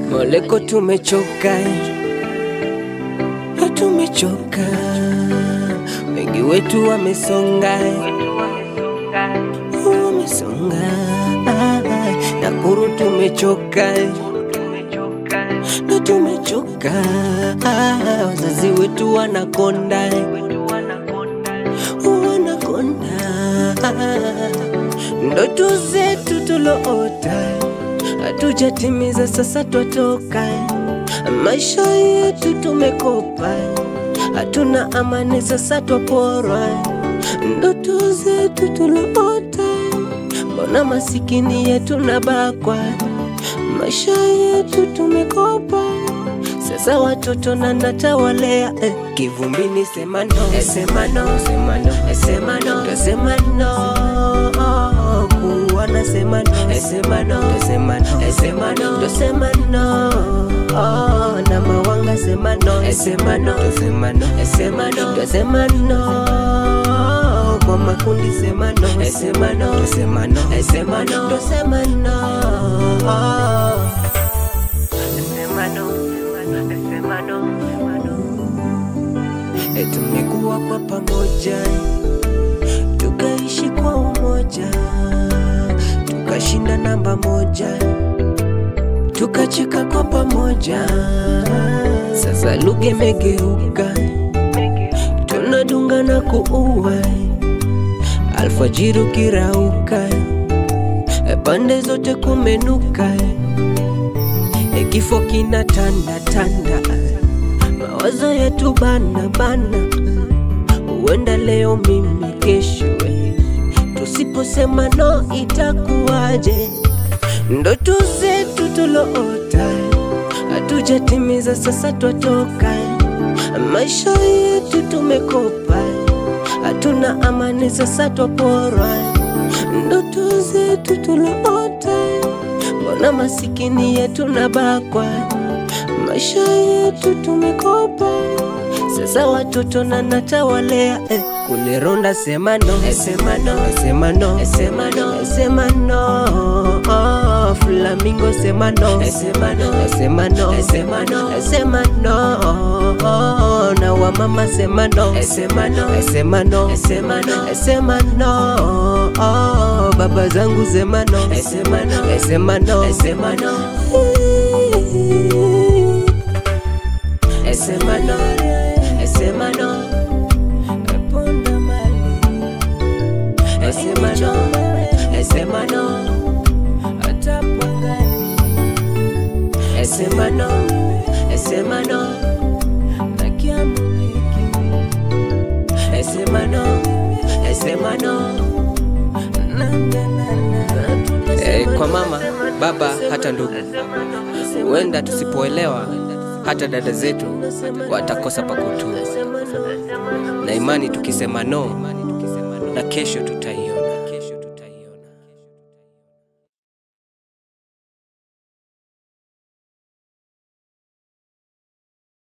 Moleko tumechoka, tumechoka, wengi wetu wamesonga, wamesonga, Nakuru tumechoka, na tumechoka, wazazi wetu wanakonda, wanakonda, ndoto zetu tuloota hatujatimiza, sasa twatoka. Maisha yetu tumekopa, hatuna amani, sasa twaporwa. Ndoto zetu tuloota, mbona masikini yetu nabakwa? Maisha yetu tumekopa, sasa watoto na natawalea eh. Kivumbini sema no, eh, sema no, sema no, eh, sema no, tasema no kuwana sema no, eh, sema no, tasema no, eh, sema no, tasema no oh, na mawanga sema no, eh, sema no, tasema no, eh, sema no, tasema no kwa makundi sema no, eh, sema no, tasema no, eh, sema no, tasema no oh. Sema no, sema no, sema no. E, tumekuwa kwa pamoja tukaishi kwa umoja tukashinda namba moja tukacheka kwa pamoja. Sasa lugha imegeuka, tunadunga na kuua, alfajiri ukirauka, e, pande zote kumenuka, e, kifo kina tanda tanda, mawazo yetu bana bana, huenda leo mimi kesho we. Tusiposema no itakuwaje? Ndoto zetu tuloota hatujatimiza, sasa twatoka. Maisha yetu tumekopa, hatuna amani, sasa twaporwa. Ndoto zetu tuloota, mbona masikini yetu nabakwa? Maisha yetu tumekopa, sasa watoto na natawalea eh. Kule Ronda sema no, eh, sema no, eh, sema no, eh, sema no, eh, sema no oh, Flamingo sema no, eh, sema no, eh, sema no, eh, sema no, eh, sema no oh, na wamama sema no, eh, sema no, eh, sema no, eh, sema no, eh, sema no oh, baba zangu sema no, eh, sema no, eh, sema no, eh, sema no Esema no, esema no, ponda mali. Esema no, esema no, hata pangani. Esema no, esema no, takia muliki. Esema no, esema no, na na na na. Eh, kwa mama, baba, hata ndugu, huenda tusipoelewa hata dada zetu watakosa pa kutua, na imani tukisema no, na kesho tutai